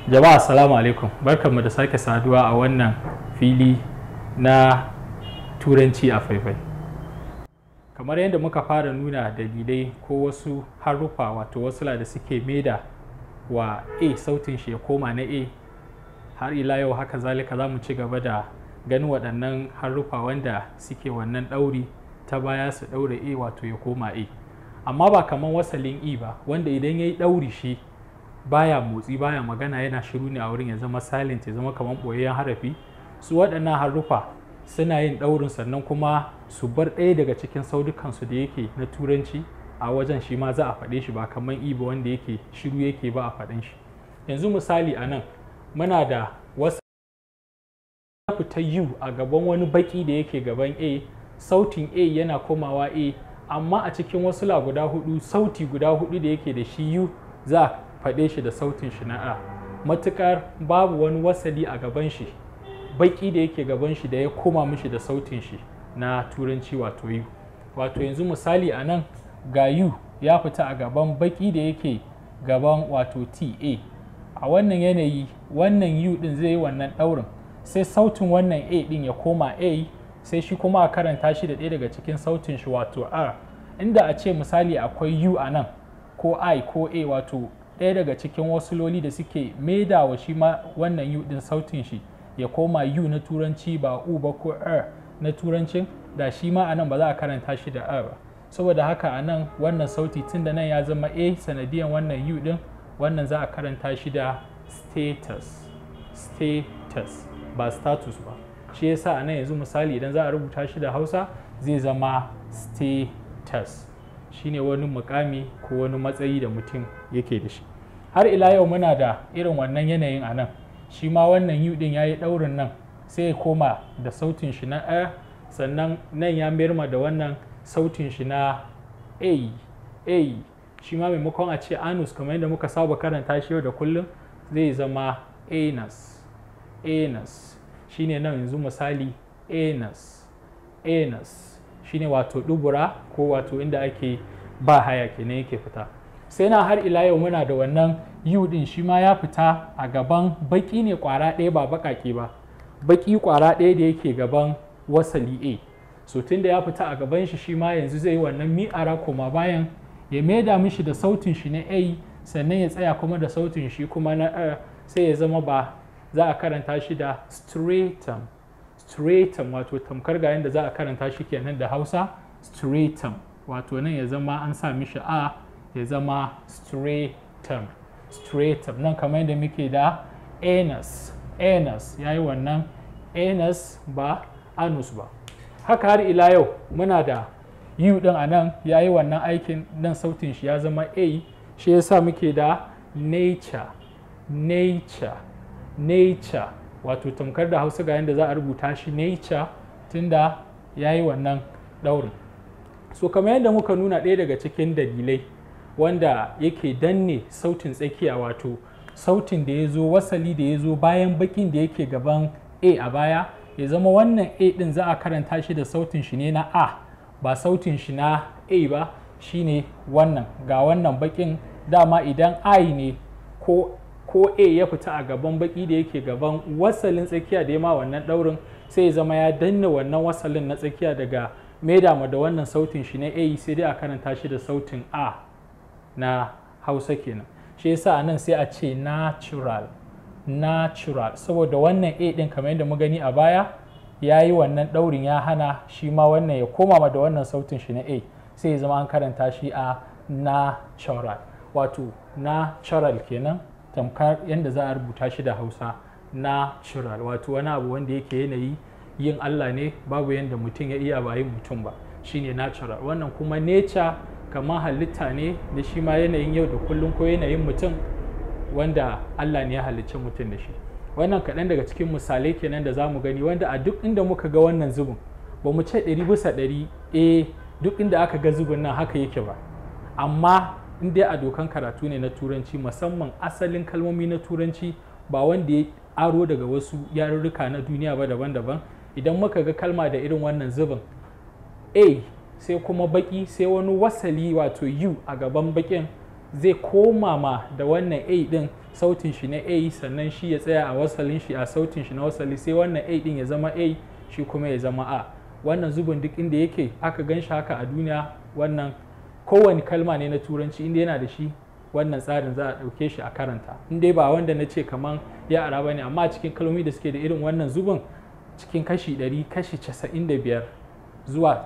jama'a assalamu alaikum barkanmu da sake saduwa a wannan fili na turanci a faifai kamar yadda muka fara nuna dalilai ko wasu haruffa wato wasu da suke maida wa a sautin shi ya koma na a har ila yau haka zalika za mu ci gaba da ganin waɗannan haruffa wanda suke wannan ɗauri ta baya su ɗaure a wato ya koma a amma ba kamar wasalin e ba wanda idan ya yi ɗauri shi baya motsi baya magana yana shiru ne a wurin ya zama silent ya zama kamar ɓoyayyen harafi su waɗannan haruffa suna yin ɗaurin sannan kuma su bar ɗaya daga cikin saudukansu da yake na turanci a wajen shi ma za a faɗe shi ba kamar i ba wanda yake shiru yake ba a faɗin shi yanzu misali a nan muna da wasu fita u a gaban wani baki da yake gaban a sautin a yana komawa a amma a cikin wasu la guda hudu sauti guda hudu da yake da shi u za a faɗe shi da sautin shi na a matukar babu wani wasali a gaban shi baki da yake gaban shi da ya koma mishi da sautin shi na turanci wato u wato yanzu misali a nan ga u ya fita a gaban baki da yake gaban wato ta a wannan yanayi wannan u din zai yi wannan ɗaurin sai sautin wannan a din ya koma a sai shi kuma a karanta shi da ɗaya daga cikin sautin shi wato r inda a ce misali akwai u a nan ko i ko a wato ɗaya daga cikin wasu loli da suke maida wa shi ma wannan u din sautin shi ya koma u na turanci ba u ba ko r na turancin da shi ma a nan ba za a karanta shi da r ba saboda haka a nan wannan sauti tun da nan ya zama a sanadiyan wannan u din wannan za a karanta shi da status status ba status ba shi yasa a nan yanzu misali idan za a rubuta shi da hausa zai zama status shine wani mukami ko wani matsayi da mutum yake da shi har ila yau muna da irin wannan yanayin a nan shi ma wannan yu din ya yi ɗaurin nan sai ya koma da sautin shi na a sannan nan ya mayar da wannan sautin shi na a a shi ma maimakon a ce anus kamar yadda muka saba karanta shi yau da kullum zai zama anus anus shine nan yanzu misali anus anus shine wato dubura ko wato inda ake ba haya kenan yake fita sai na har ila yau muna da wannan yu din shi ma ya fita a gaban baki ne kwara ɗaya ba bakake ba baki kwara ɗaya da yake gaban wasali a so tun da ya fita a gaban shi shi ma yanzu zai yi wannan mi'ara koma bayan ya maida mishi da sautin shi na a sannan ya tsaya kuma da sautin shi kuma na a sai ya zama ba za a karanta shi da stratum stratum wato tamkar ga yadda za a karanta shi kenan da hausa stratum wato nan ya zama an sa mishi a ya zama stratum stratum nan kamar yadda muke da anus anus ya yi wannan anus ba anus ba haka har ila yau muna da u din a nan ya yi wannan aikin nan sautin shi ya zama a shi yasa muke da nature nature nature wato tamkar da hausa ga yadda za a rubuta shi nature tunda ya yi wannan ɗaurin so kamar yadda muka nuna ɗaya daga cikin dalilai wanda yake danne sautin tsakiya wato sautin da ya zo wasali da ya zo bayan bakin da yake gaban a a baya ya zama wannan a ɗin za a karanta shi da sautin shi ne na a ba sautin shi na a ba shine wannan ga wannan bakin dama idan i ne ko ko a ya fita a gaban baki da yake gaban wasalin tsakiya da ya ma wannan daurin sai ya zama ya danna wannan wasalin na tsakiya daga maida da wannan sautin shi na a sai dai a karanta shi da sautin a na hausa kenan shi yasa a nan sai a ce natural natural saboda wannan a din kamar yadda mu gani a baya ya yi wannan daurin ya hana shi ma wannan ya koma da wannan sautin shi na a sai ya zama an karanta shi a natural wato natural kenan tamkar yadda za a rubuta shi da hausa natural wato wani abu wanda yake yanayi yin allah ne babu yadda mutum ya iya ba yin mutum ba shine natural wannan kuma nature kamar halitta ne da shi ma yanayin yau da kullum ko yanayin mutum wanda allah ne ya halicci mutum da shi wannan kaɗan daga cikin misalai kenan da za mu gani wanda a duk inda muka ga wannan zubin ba mu ce ɗari bisa ɗari eh duk inda aka ga zubin nan haka yake ba amma in dai a dokan karatu ne na turanci musamman asalin kalmomi na turanci ba wanda ya aro daga wasu yarurruka na duniya ba daban-daban idan muka ga kalma da irin wannan zubin a sai kuma baki sai wani wasali wato u a gaban bakin zai koma ma da wannan a din sautin shi na a sannan shi ya tsaya a wasalin shi a sautin shi na wasali sai wannan a din ya zama a shi kuma ya zama a wannan zubin duk inda yake aka gan shi haka a duniya wannan kowane kalma ne na turanci inda yana da shi wannan tsarin za a ɗauke shi a karanta in dai ba wanda na ce kaman ya ara ba ne amma cikin kalmomi da suke da irin wannan zubin cikin kashi 100 kashi 95 zuwa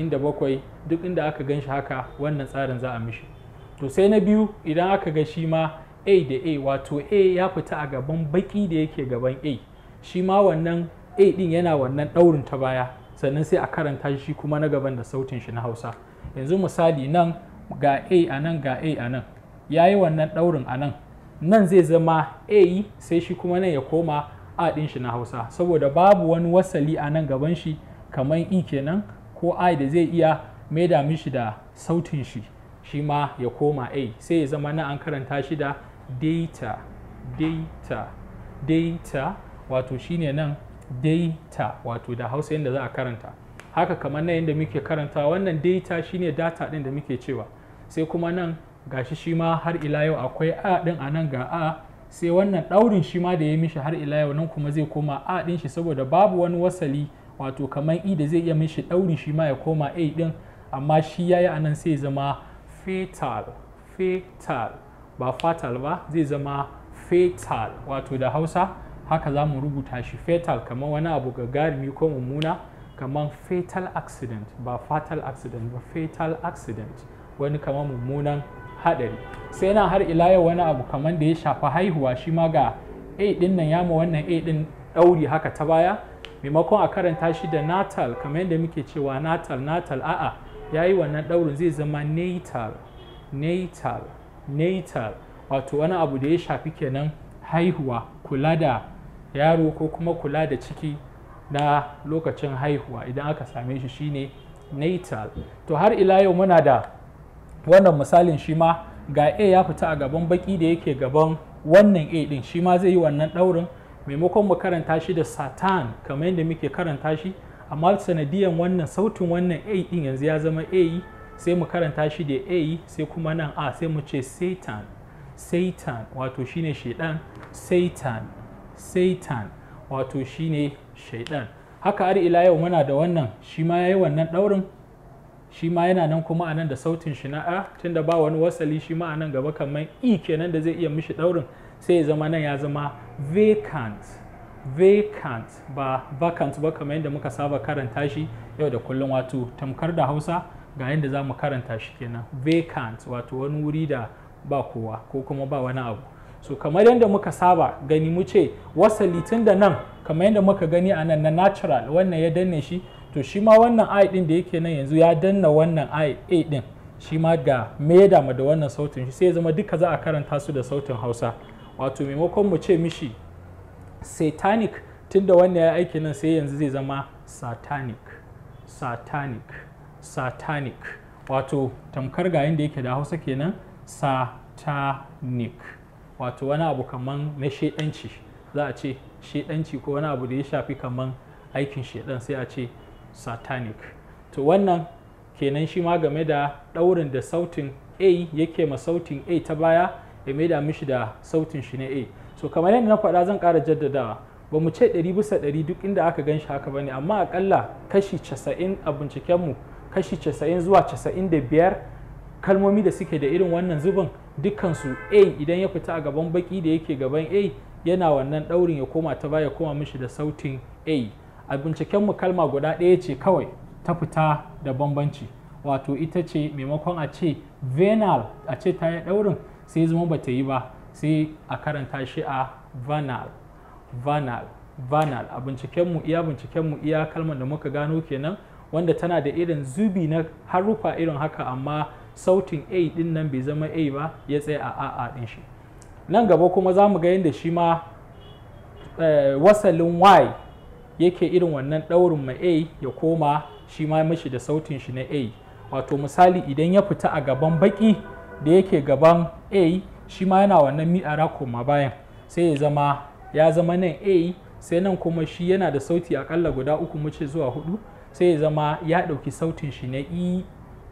97 duk inda aka gan shi haka wannan tsarin za a mishi to sai na biyu idan aka ga shi ma a da a wato a ya fita a gaban baki da yake gaban a shi ma wannan a din yana wannan ɗaurin ta baya sannan sai a karanta shi kuma na gaban da sautin shi na hausa yanzu misali nan ga a a nan ga a a nan ya yi wannan ɗaurin a nan nan zai zama a sai shi kuma nan ya koma a ɗin shi na hausa saboda babu wani wasali a nan gaban shi kamar i kenan ko i da zai iya maida mishi da sautin shi shi ma ya koma a sai ya zama na an karanta shi da data data data wato shine nan data wato da hausa yadda za a karanta haka kamar nan yadda muke karanta wannan data shine data ɗin da muke cewa sai kuma nan gashi shi ma har ila yau akwai a ɗin a nan ga a sai wannan ɗaurin shi ma da ya mishi har ila yau nan kuma zai koma a ɗin shi saboda babu wani wasali wato kamar i da zai iya mishi ɗauri shi ma ya koma a ɗin amma shi ya yi a nan sai zama fetal fetal ba fatal ba zai zama fetal wato da hausa haka za mu rubuta shi fetal kamar wani abu gagarumi ko mummuna kamar fatal accident ba fatal accident ba fatal accident wani kamar mummunan haɗari sai nan har ila yau wani abu kamar da ya shafi haihuwa shi ma ga a ɗin nan ya ma wannan a ɗin ɗauri haka ta baya maimakon a karanta shi da natal kamar yadda muke cewa natal natal a'a ya yi wannan ɗaurin zai zama natal natal natal wato wani abu da ya shafi kenan haihuwa kula da yaro ko kuma kula da ciki na lokacin haihuwa idan aka same shi shine natal to har ila yau muna da wannan misalin shi ma ga a ya fita a gaban baki da yake gaban wannan a din shi ma zai yi wannan ɗaurin maimakon mu karanta shi da satan kamar yadda muke karanta shi amma sanadiyan wannan sautin wannan a din yanzu ya zama a sai mu karanta shi da a sai kuma nan a sai mu ce satan satan wato shine shaidan satan satan wato shine shaidan haka har ila yau muna da wannan shi ma ya yi wannan ɗaurin shi ma yana nan kuma a nan da sautin shi na a tunda ba wani wasali shi ma a nan gaba kamar i kenan da zai iya mishi ɗaurin sai ya zama nan ya zama vacant vacant ba vacant ba kamar yadda muka saba karanta shi yau da kullum wato tamkar da hausa ga yadda za mu karanta shi kenan vacant wato wani wuri da ba kowa ko kuma ba wani abu so kamar yadda muka saba gani mu ce wasali tun da nan kamar yadda muka gani a nan na natural wannan ya danne shi to shi ma wannan i din da yake nan yanzu ya danna wannan i a din shi ma ga maida ma da wannan sautin shi sai ya zama duka za a karanta su da sautin hausa wato maimakon mu ce mishi satanic tun da wannan ya aiki nan sai yanzu zai zama satanic satanic satanic wato tamkar ga yadda yake da hausa kenan satanic wato wani abu kaman na shedanci za a ce shedanci ko wani abu da ya shafi kaman aikin shedan sai a ce satanic to wannan kenan shi ma game da ɗaurin da sautin a yake ma sautin a ta baya ya maida mishi da sautin shi na a so kamar yadda na faɗa zan ƙara jaddadawa ba mu ce ɗari bisa ɗari duk inda aka gan shi haka ba ne amma aƙalla kashi casa'in a bincikenmu kashi casa'in zuwa casa'in da biyar kalmomi da suke da irin wannan zubin dukkansu a idan ya fita a gaban baki da yake gaban a yana wannan ɗaurin ya koma ta baya koma mishi da sautin a a bincikenmu kalma guda ɗaya ce kawai ta fita da bambanci wato ita ce maimakon a ce venal a ce ta yi ɗaurin sai zama ba ta yi ba sai a karanta shi a vanal vanal vanal a bincikenmu iya bincikenmu iya kalmar da muka gano kenan wanda tana da irin zubi na harufa irin haka amma sautin a din nan bai zama a ba ya tsaye a a a din shi nan gaba kuma za mu ga yadda shi ma wasalin y yake irin wannan ɗaurin ma a ya koma shi ma mashi da sautin shi na a wato misali idan ya fita a gaban baki da yake gaban a shi ma yana wannan mi'ara koma bayan sai ya zama ya zama nan a sai nan kuma shi yana da sauti akalla guda uku muce zuwa hudu sai ya zama ya ɗauki sautin shi na e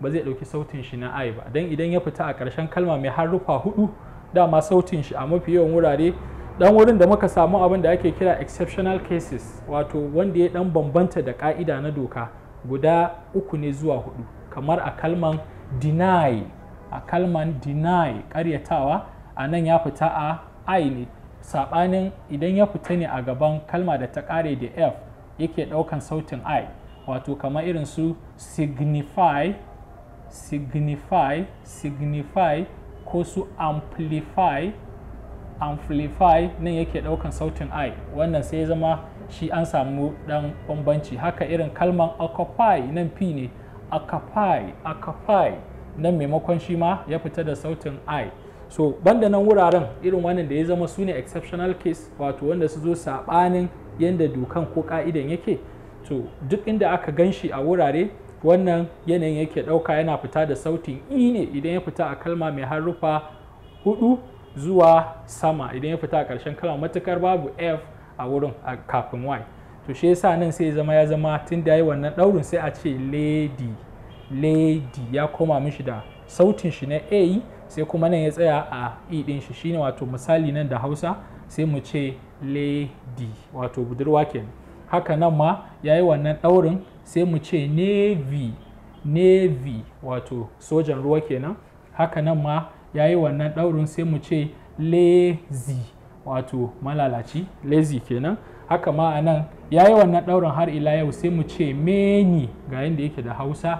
ba zai ɗauki sautin shi na i ba don idan ya fita a ƙarshen kalma mai harufa hudu dama sautin shi a mafi yawan wurare dan wurin da muka samu abin da ake kira exceptional cases wato wanda ya dan bambanta da ka'ida na doka guda uku ne zuwa hudu kamar a kalman deny a kalman deny karyatawa a nan ya fita a i ne sabanin idan ya fita ne a gaban kalma da ta kare da f yake daukan sautin i wato kamar irin su signify signify signify ko su amplify amplify nan yake daukan sautin i wannan sai ya zama shi an samu dan bambanci haka irin kalman occupy nan p ne occupy occupy nan maimakon shi ma ya fita da sautin i so banda nan wuraren irin wannan da ya zama su ne exceptional case wato wanda su zo sabanin yadda dokan ko ka'idan yake to duk inda aka gan shi a wurare wannan yanayin yake ɗauka yana fita da sautin i ne idan ya fita a kalma mai harufa hudu zuwa sama idan ya fita a ƙarshen kalma matukar babu f a wurin a kafin y to shi yasa nan sai zama ya zama tun da yi wannan ɗaurin sai a ce lady lady ya koma mishi da sautin shi na a sai kuma nan ya tsaya a e ɗin shi shine wato misali nan da hausa sai mu ce lady wato budurwa kenan haka nan ma ya yi wannan ɗaurin sai mu ce navy navy wato sojan ruwa kenan haka nan ma ya yi wannan ɗaurin sai mu ce lazy wato malalaci lazy kenan haka ma a nan ya yi wannan ɗaurin har ila yau sai mu ce many ga yadda yake da hausa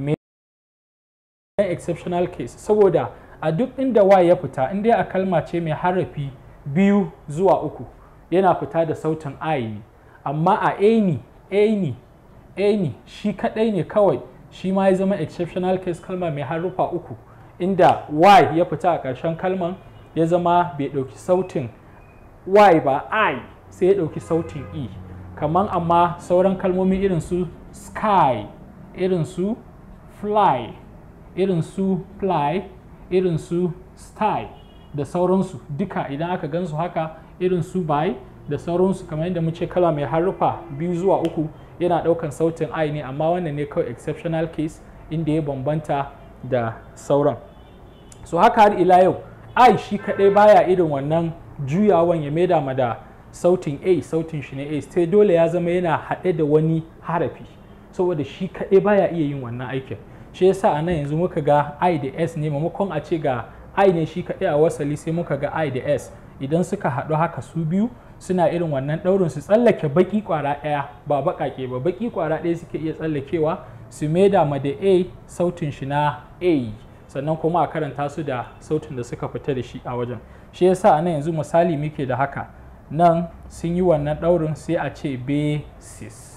exceptional case saboda a duk inda y ya fita inda a kalma ce mai harafi biyu zuwa uku yana fita da sautin i ne amma a any any any shi kadai ne kawai shi ma ya zama exceptional case kalma mai harufa uku inda y ya fita a ƙarshen kalman ya zama bai ɗauki sautin y ba i sai ya ɗauki sautin e kamar amma sauran kalmomi irin su sky irin su fly irin su fly irin su sty da sauransu duka idan aka gansu haka irin su by da sauransu kamar yadda muke kala mai harufa biyu zuwa uku yana ɗaukan sautin i ne amma wannan ne kawai exceptional case inda ya bambanta da sauran so haka har ila yau i shi kaɗai baya irin wannan juyawan ya maida ma da sautin a sautin shi ne a sai dole ya zama yana haɗe da wani harafi saboda shi kaɗai baya iya yin wannan aikin shi yasa a nan yanzu muka ga i da s ne maimakon a ce ga i ne shi kaɗai a wasali sai muka ga i da s idan suka haɗu haka su biyu suna irin wannan ɗaurin su tsallake baki kwara ɗaya ba baƙaƙe ba baki kwara ɗaya suke iya tsallakewa su maida ma da a sautin shi na a sannan kuma a karanta su da sautin da suka fita da shi a wajen shi yasa a nan yanzu misali muke da haka nan sun yi wannan ɗaurin sai a ce basis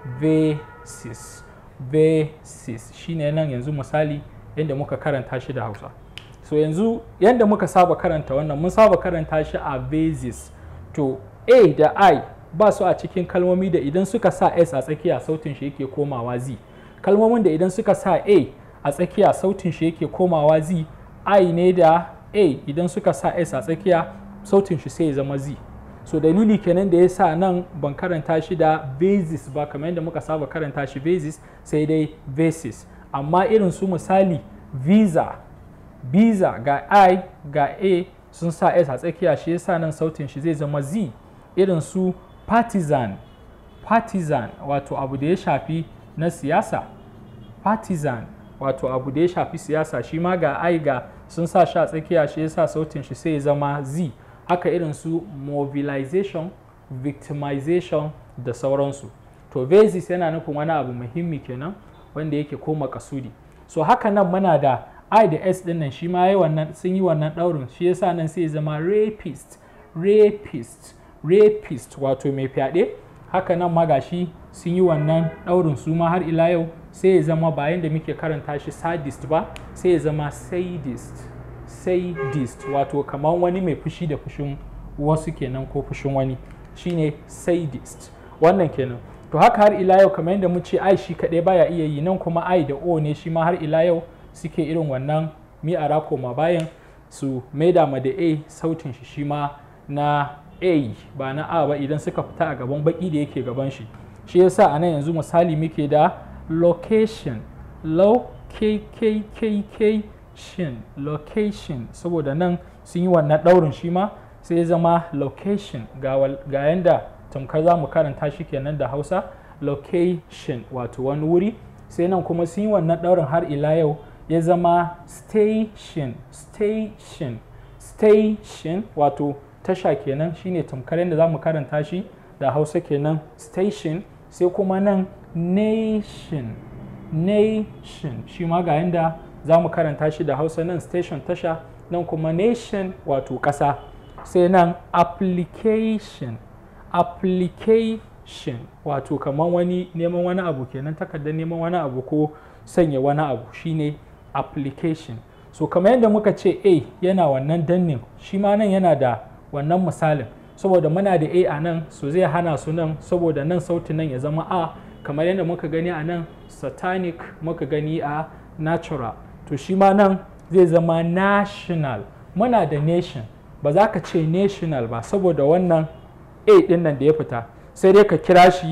basis basis shine nan yanzu misali yadda muka karanta shi da hausa so yanzu yadda muka saba karanta wannan mun saba karanta shi a basis to a da i ba su a cikin kalmomi da idan suka sa s a tsakiya sautin shi yake komawa z kalmomin da idan suka sa a a tsakiya sautin shi yake komawa z i ne da a idan suka sa s a tsakiya sautin shi sai ya zama z so dalili kenan da ya sa nan ban karanta shi da basis ba kamar yadda muka saba karanta shi basis sai dai basis amma irin su misali visa visa ga i ga a sun sa s a tsakiya shi yasa nan sautin shi zai zama z irin su partisan partisan wato abu da ya shafi na siyasa partisan wato abu da ya shafi siyasa shi ma ga i ga sun sa shi a tsakiya shi yasa sautin shi sai ya zama z haka irin su mobilization victimization da sauransu to basis yana nufin wani abu muhimmi kenan wanda yake koma kasudi so haka nan muna da i da s din nan shi ma yi wannan sun yi wannan daurin shi yasa nan sai zama rapist rapist rapist wato mai fyaɗe haka nan ma gashi sun yi wannan daurin su ma har ila yau sai ya zama bayan da muke karanta shi sadist ba sai ya zama sadist sadist wato kamar wani mai fushi da fushin wasu kenan ko fushin wani shine sadist wannan kenan to haka har ila yau kamar yadda mu ce ai shi kaɗai baya iya yi nan kuma ai da o ne shi ma har ila yau suke irin wannan mi a koma bayan su maida ma da a sautin shi shi ma na a ba na a ba idan suka fita a gaban baki da yake gaban shi shi yasa a nan yanzu misali muke da location location location saboda nan sun yi wannan ɗaurin shi ma sai ya zama location ga yanda tamkar za mu karanta shi kenan da hausa location wato wani wuri sai nan kuma sun yi wannan ɗaurin har ila yau ya zama station station station wato tasha kenan shine tamkar yadda za mu karanta shi da hausa kenan station sai kuma nan nation nation shi ma ga yadda za mu karanta shi da hausa nan station tasha nan kuma nation wato ƙasa sai nan application application wato kamar wani neman wani abu kenan takardar neman wani abu ko sanya wani abu shine application so kamar yadda muka ce a yana wannan dannin shi ma nan yana da wannan misalin saboda muna da a a nan so zai hana su nan saboda nan sautin nan ya zama a kamar yadda muka gani a nan satanic muka gani a natural to shi ma nan zai zama national muna da nation ba za ka ce national ba saboda wannan a din nan da ya fita sai dai ka kira shi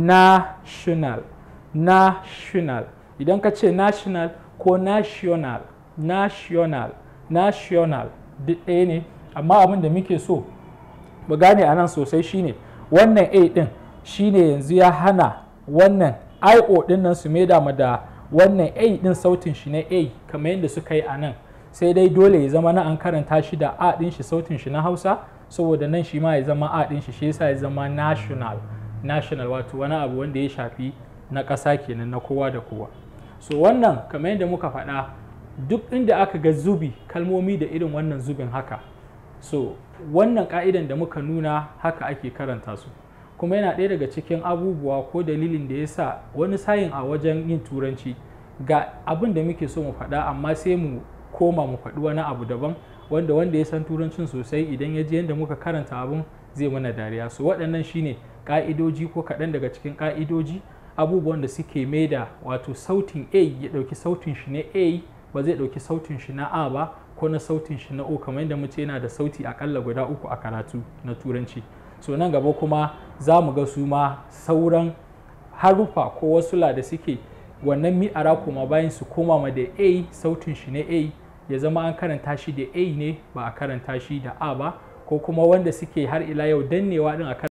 national national idan ka ce national ko national national national duk ɗaya ne amma abin da muke so mu gane a nan sosai shine wannan a din shine yanzu ya hana wannan io din nan su maida mu da wannan a din sautin shi na a kamar yadda suka yi a nan sai dai dole ya zama na an karanta shi da a din shi sautin shi na hausa saboda nan shi ma ya zama a din shi shi yasa ya zama national national wato wani abu wanda ya shafi na ƙasa kenan na kowa da kowa so wannan kamar yadda muka faɗa duk inda aka ga zubi kalmomi da irin wannan zubin haka so wannan ka'idan da muka nuna haka ake karanta su kuma yana ɗaya daga cikin abubuwa ko dalilin da ya sa wani sayin a wajen yin turanci ga abin da muke so mu faɗa amma sai mu koma mu faɗi wani abu daban wanda wanda ya san turancin sosai idan ya ji yadda muka karanta abin zai mana dariya so waɗannan shine ka'idoji ko kaɗan daga cikin ka'idoji abubuwan da suke maida wato sautin a ya ɗauki sautin shi na a ba zai ɗauki sautin shi na a ba ko na sautin shi na o kamar yadda muce yana da sauti akalla guda uku a karatu na turanci so nan gaba kuma za mu ga su ma sauran haruffa ko wasu la da suke wannan mi'ara kuma bayan su koma ma da a sautin shi na a ya zama an karanta shi da a ne ba a karanta shi da a ba ko kuma wanda suke har ila yau dannewa din a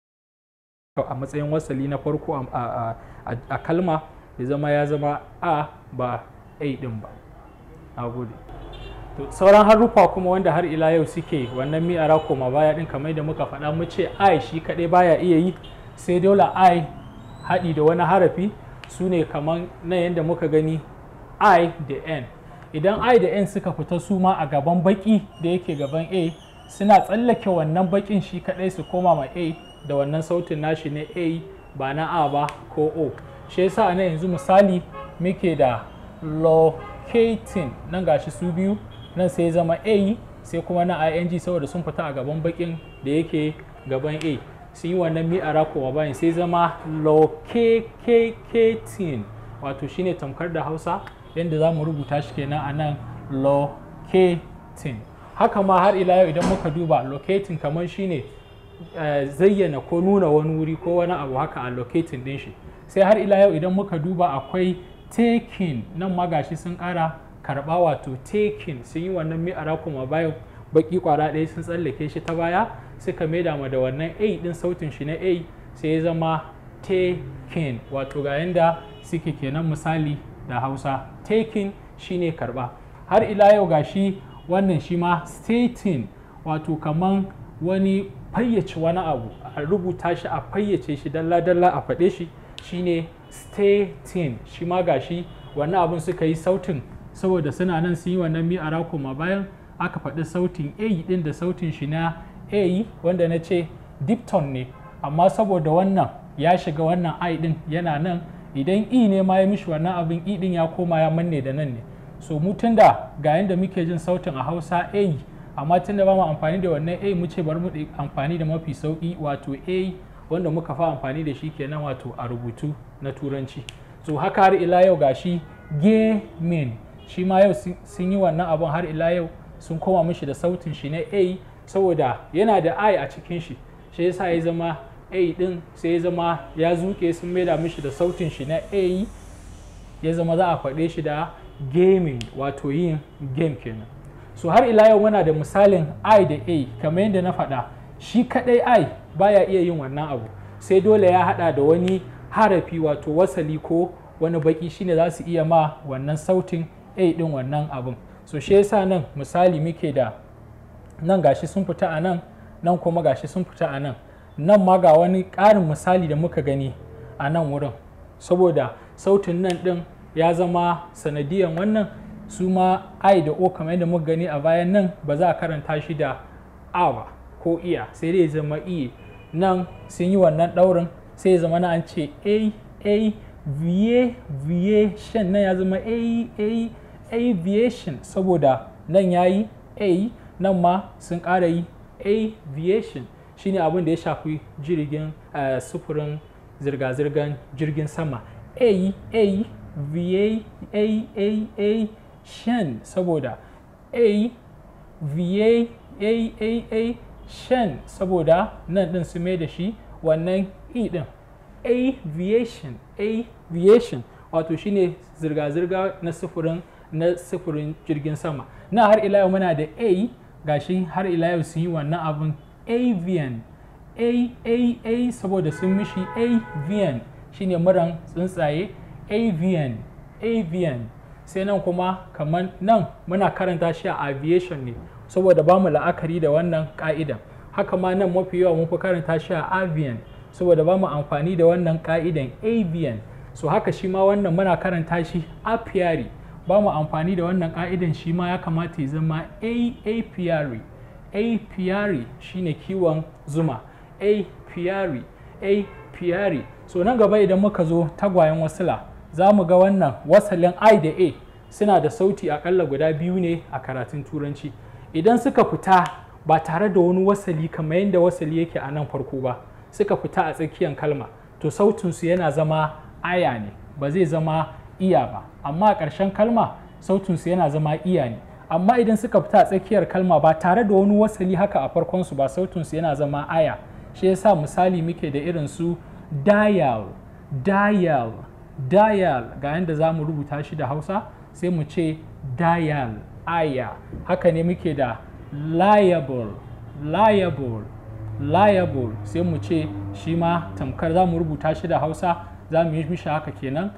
a matsayin wasali na farko a kalma ya zama ya zama a ba a din ba a gode sauran haruffa kuma wanda har ila yau suke wannan mi'ara koma baya din kamar da muka faɗa mu ce i shi kaɗai baya iya yi sai dole i haɗi da wani harafi su ne kamar na yadda muka gani i da n idan i da n suka fita su ma a gaban baki da yake gaban a suna tsallake wannan bakin shi kaɗai su koma ma a da wannan sautin nashi na a ba na a ba ko o shi yasa na yanzu misali muke da locating nan gashi su biyu nan sai zama a sai kuma na ing saboda sun fita a gaban bakin da yake gaban a sun yi wannan mi'ara kuma bayan sai zama locating wato shine tamkar da hausa yadda za mu rubuta shi kenan a nan locating haka ma har ila yau idan muka duba locating kamar shine zayyana ko nuna wani wuri ko wani abu haka a locating din shi sai har ila yau idan muka duba akwai taking nan ma gashi sun kara karba wato taking sun yi wannan mi'ara kuma bayan baki kwara ɗaya sun tsallake shi ta baya suka maida ma da wannan a din sautin shi na a sai ya zama taking wato ga yanda suke kenan misali da hausa taking shine karba har ila yau gashi wannan shi ma stating wato kaman wani fayyace wani abu a rubuta shi a fayyace shi dalla-dalla a faɗe shi shine stating shi ma gashi wannan abun suka yi sautin saboda suna nan sun yi wannan mi'ara kuma bayan aka faɗi sautin a ɗin da sautin shi na a wanda na ce dipton ne amma saboda wannan ya shiga wannan i ɗin yana nan idan e ne ma ya mishi wannan abin e ɗin ya koma ya manne da nan ne so mu tunda ga yanda muke jin sautin a hausa a amma tunda ba mu amfani da wannan a mu ce bari mu amfani da mafi sauki wato a wanda muka fa amfani da shi kenan wato a rubutu na turanci so haka har ila yau gashi gaming shi ma yau sun yi wannan abun har ila yau sun koma mishi da sautin shi na a saboda yana da i a cikin shi shi yasa ya zama a din sai ya zama ya zuke sun maida mishi da sautin shi na a ya zama za a faɗe shi da gaming wato yin game kenan so har ila yau muna da misalin i da a kamar yadda na faɗa shi kaɗai i baya iya yin wannan abu sai dole ya haɗa da wani harafi wato wasali ko wani baki shine za su iya ma wannan sautin a ɗin wannan abun so shi yasa nan misali muke da nan gashi sun fita a nan nan kuma gashi sun fita a nan nan ma ga wani ƙarin misali da muka gani a nan wurin saboda sautin nan ɗin ya zama sanadiyan wannan su ma i da o kamar yadda muka gani a bayan nan ba za a karanta shi da a ba ko iya sai dai zama iya nan sun yi wannan ɗaurin sai ya zama na an ce a a va aviation nan ya zama a a aviation saboda nan ya yi a nan ma sun ƙara yi aviation shine abin da ya shafi jirgin sufurin zirga-zirgar jirgin sama a a va a a a shan saboda a va a a a shan saboda nan din su mai da shi wannan e din aviation aviation wato shine zirga-zirga na sufurin na sufurin jirgin sama na har ila yau muna da a gashi har ila yau sun yi wannan abin avian a a a saboda sun mishi avian shine muran tsuntsaye avian avian sai nan kuma kamar nan muna karanta shi a aviation ne saboda ba mu la'akari da wannan ka'idan haka ma nan mafi yawa mun fi karanta shi a avian saboda ba mu amfani da wannan ka'idan avian so haka shi ma wannan muna karanta shi apiary ba mu amfani da wannan ka'idan shi ma ya kamata ya zama a apiary apiary shine kiwon zuma apiary apiary so nan gaba idan muka zo tagwayen wasila za mu ga wannan wasalin i da a suna da sauti akalla guda biyu ne a karatun turanci idan suka fita ba tare da wani wasali kamar yadda wasali yake a nan farko ba suka fita a tsakiyar kalma to sautinsu yana zama aya ne ba zai zama iya ba amma a ƙarshen kalma sautinsu yana zama iya ne amma idan suka fita a tsakiyar kalma ba tare da wani wasali haka a farkonsu ba sautinsu yana zama aya shi yasa misali muke da irin su dial dial dial ga yadda za mu rubuta shi da hausa sai mu ce dial aya haka ne muke da liable liable liable sai mu ce shi ma tamkar za mu rubuta shi da hausa za mu yi mishi haka kenan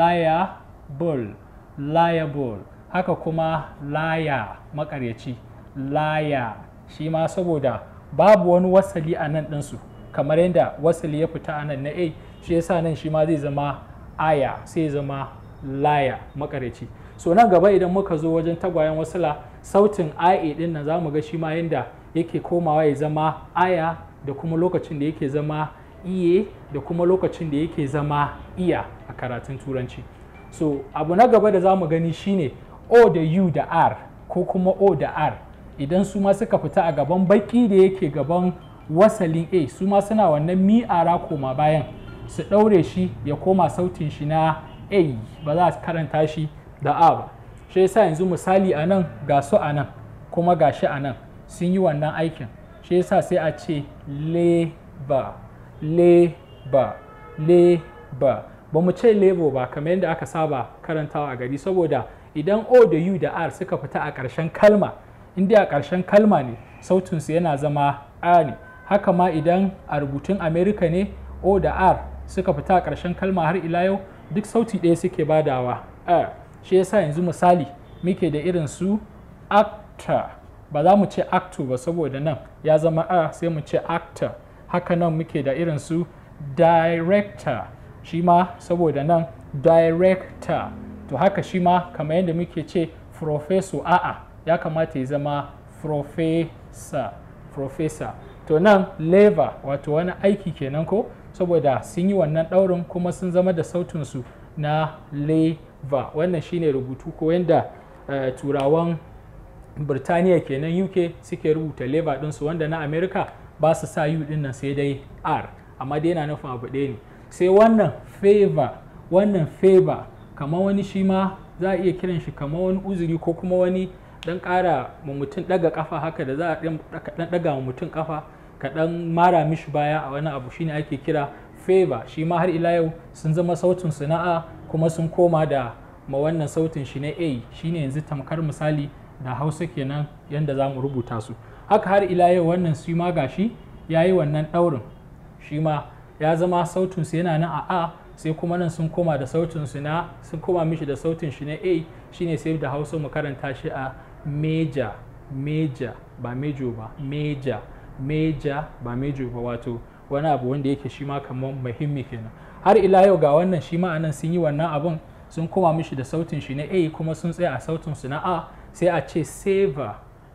liable liable haka kuma laya makaryaci laya shi ma saboda babu wani wasali a nan ɗinsu kamar yadda wasali ya fita a nan na a shi yasa nan shi ma zai zama aya sai zama laya makaryaci so nan gaba idan muka zo wajen tagwayen wasila sautin ia din nan za mu ga shi ma yadda yake komawa ya zama aya da kuma lokacin da yake zama iye da kuma lokacin da yake zama iya a karatun turanci so abu na gaba da za mu gani shine o da u da r ko kuma o da r idan su ma suka fita a gaban baki da yake gaban wasalin a su ma suna wannan mi'ara koma bayan su ɗaure shi ya koma sautin shi na a ba za a karanta shi da a ba shi yasa yanzu misali a nan ga su a nan kuma ga shi a nan sun yi wannan aikin shi yasa sai a ce leba leba leba ba mu ce lebo ba kamar yadda aka saba karantawa a gari saboda idan o da u da r suka fita a ƙarshen kalma inda a ƙarshen kalma ne sautinsu yana zama a ne haka ma idan a rubutun america ne o da r suka fita a ƙarshen kalma har ila yau duk sauti ɗaya suke badawa a shi yasa yanzu misali muke da irin su actor ba za mu ce actor ba saboda nan ya zama a sai mu ce actor haka nan muke da irin su director shi ma saboda nan director to haka shi ma kamar yadda muke ce professor a'a ya kamata ya zama professor professor to nan lever wato wani aiki kenan ko saboda sun yi wannan ɗaurin kuma sun zama da sautinsu na lever wannan shine rubutu ko yadda uh, turawan birtaniya kenan uk suke rubuta lever ɗinsu wanda na america ba su sa u ɗin nan sai dai r amma dai yana nufin abu ɗaya ne sai wannan favor wannan favor kamar wani shi ma za a iya kiran shi kamar wani uzuri ko kuma wani dan ƙara ma mutum ɗaga kafa haka da za a ɗan ɗaga ma mutum kafa ka ɗan mara mishi baya a wani abu shine ake kira favor shi ma har ila yau sun zama sautin sana'a kuma sun koma da ma wannan sautin shi na a shine yanzu tamkar misali da hausa kenan yadda za mu rubuta su haka har ila yau wannan su ma gashi ya yi wannan ɗaurin shi ma ya zama sautin su yana nan a a sai kuma nan sun koma da sautin su na sun koma mishi da sautin shi na a shine sai da hausa mu karanta shi a meja meja ba mejo ba meja meja ba mejo ba wato wani abu wanda yake shi ma kamar muhimmi kenan har ila yau ga wannan shi ma anan sun yi wannan abun sun koma mishi da sautin shi na a kuma sun tsaya a sautin su na a sai a ce saver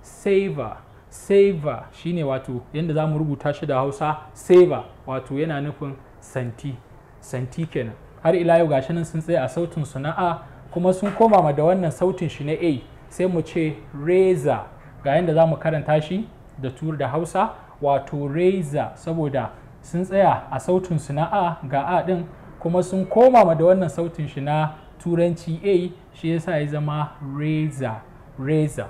saver saver shine wato yadda za mu rubuta shi da hausa saver wato yana nufin santi santi kenan har ila yau gashi nan sun tsaya a sautin su na a kuma sun koma ma da wannan sautin shi na a sai mu ce razor ga yadda za mu karanta shi da tur da hausa wato razor saboda sun tsaya a sautin su na a ga a din kuma sun koma ma da wannan sautin shi na turanci a shi yasa ya zama razor razor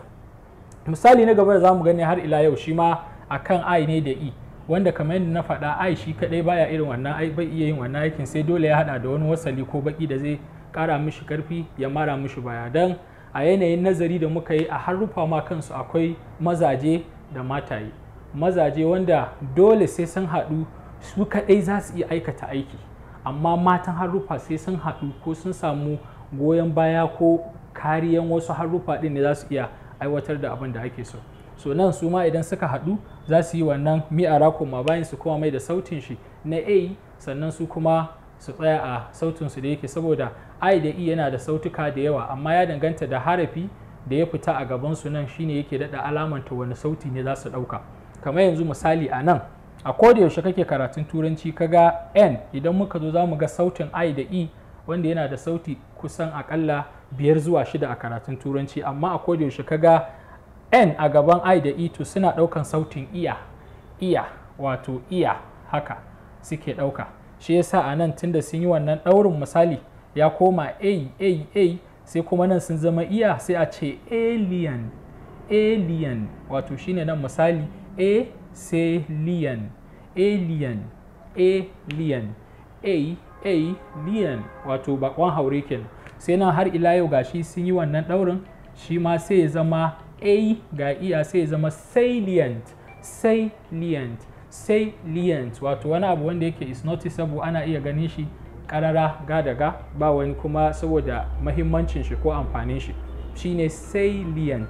misali na gaba da zamu gani har ila yau shi ma akan i ne da e wanda kamar yadda na faɗa i shi kadai baya irin wannan bai iya yin wannan aikin sai dole ya hada da wani wasali ko baki da zai kara mishi karfi ya mara mishi baya dan a yanayin nazari da muka yi a haruffa ma kansu akwai mazaje da mataye mazaje wanda dole sai sun haɗu su kadai za su iya aikata aiki amma matan haruffa sai sun haɗu ko sun samu goyon baya ko kariyan wasu haruffa ɗin ne za su iya aiwatar da abin da ake so so nan su ma idan suka haɗu za su yi wannan mi'ara koma bayan su kuma mai da sautin shi na a sannan su kuma su tsaya a sautin su da yake saboda i da e yana da sautuka da yawa amma ya danganta da harafi da ya fita a gaban su nan shine yake daɗa alamanta wani sauti ne za su ɗauka kamar yanzu misali a nan a koda yaushe kake karatun turanci kaga n idan muka zo za mu ga sautin i da e wanda yana da sauti kusan akalla biyar zuwa shida a karatun turanci amma a koda yaushe kaga n a gaban i da e to suna daukan sautin iya iya wato iya haka suke dauka shi yasa a nan tunda sun yi wannan daurin misali ya koma a a a sai kuma nan sun zama iya sai a ce alien alien wato shine nan misali a sai lion alien alien a alien wato bakon haure kenan sai nan har ila yau gashi sun yi wannan daurin shi ma sai ya zama a ga iya sai ya zama salient salient salient wato wani abu wanda yake is noticeable ana iya ganin shi karara ga daga ba wani kuma saboda mahimmancin shi ko amfanin shi shine salient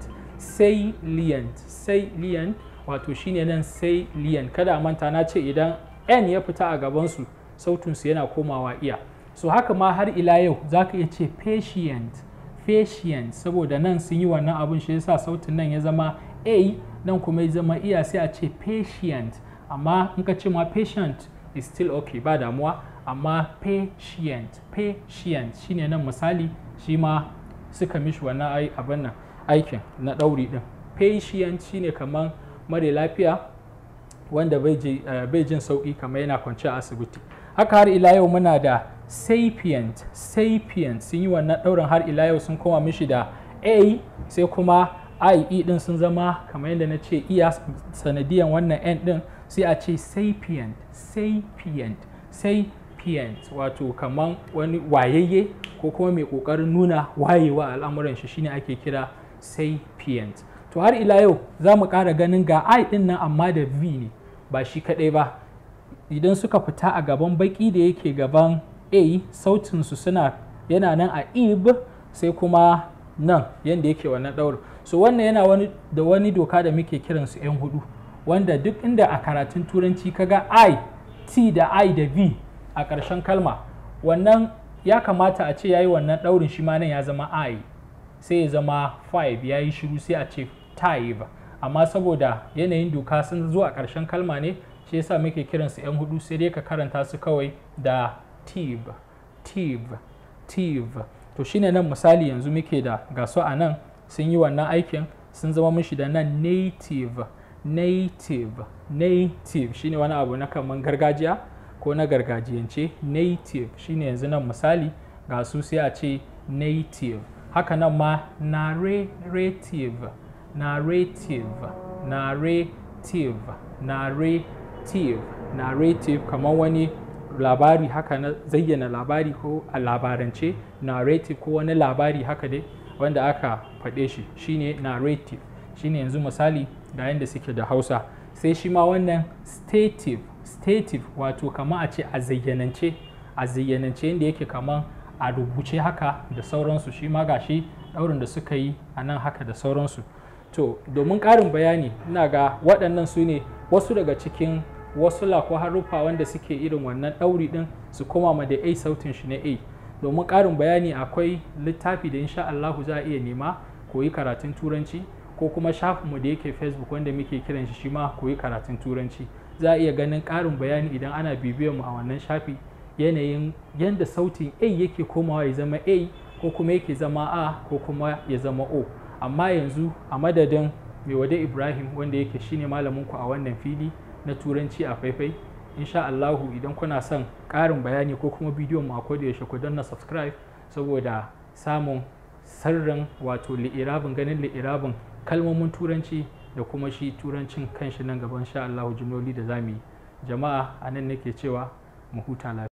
salient salient wato shine nan salient kada a manta na ce idan n ya fita a gabansu sautinsu yana komawa iya so haka ma har ila yau za ka iya ce patient patient saboda nan sun yi wannan abin shi yasa sautin nan ya zama a nan kuma ya zama iya sai a ce patient amma in ka ce ma patient is still okay ba damuwa amma patient patient shine nan misali shi ma suka mishi wannan abin nan aikin na ɗauri ɗin patient shine kamar mare lafiya wanda bai jin sauƙi kamar yana kwance a asibiti haka har ila yau muna da sapient sapient sun yi wannan ɗaurin har ila yau sun koma mishi da a sai kuma ie din sun zama kamar yadda na ce iya sanadiyan wannan n din sai a ce sapient sapient sapient wato kamar wani wayayye ko kuma mai ƙoƙarin nuna wayewa al'amuran shi shine ake kira sapient to har ila yau za mu ƙara ganin ga i din nan amma da v ne ba shi kaɗai ba idan suka fita a gaban baki da yake gaban a sautinsu suna yana nan a ib sai kuma nan yadda yake wannan ɗaurin so wannan yana wani da wani doka da muke kiransu 'yan hudu wanda duk inda a karatun turanci kaga i t da i da v a ƙarshen kalma wannan ya kamata a ce ya yi wannan ɗaurin shi ma nan ya zama i sai ya zama 5 ya yi shiru sai a ce tive amma saboda yanayin doka sun zo a ƙarshen kalma ne shi yasa muke kiransu 'yan hudu sai dai ka karanta su kawai da tive tive tive to shine nan misali yanzu muke da gasu a nan sun yi wannan aikin sun zama mishi da nan native native native shine wani abu na kaman gargajiya ko na gargajiyance native shine yanzu nan misali ga su sai a ce native haka nan ma narrative narrative narrative narrative narrative kamar wani labari haka na zayyana labari ko a labarance narrative ko wani labari haka dai wanda aka faɗe shi shine narrative shine yanzu misali ga yadda suke da hausa sai shi ma wannan stative stative wato kama a ce a zayyanance a zayyanance yadda yake kaman a rubuce haka da sauransu shi ma gashi ɗaurin da suka yi a nan haka da sauransu to domin ƙarin bayani ina ga waɗannan su ne wasu daga cikin wasu ko haruffa wanda suke irin wannan ɗauri ɗin su koma ma da a sautin shi na a domin ƙarin bayani akwai littafi da insha Allahu za a iya nema koyi karatun turanci ko kuma shafinmu da yake facebook wanda muke kiran shi shi ma koyi karatun turanci za a iya ganin ƙarin bayani idan ana bibiyar mu a wannan shafi yanayin yadda sautin a yake komawa ya zama a ko kuma yake zama a ko kuma ya zama o amma yanzu a madadin mai wade ibrahim wanda yake shine malaminku a wannan fili na turanci a faifai insha Allahu idan kuna son ƙarin bayani ko kuma bidiyon mu a da yaushe ku danna subscribe saboda samun sirrin wato li'irabin ganin li'irabin kalmomin turanci da kuma shi turancin kanshi nan gaban sha Allahu jimloli da zamu yi jama'a anan nake cewa mu huta lafiya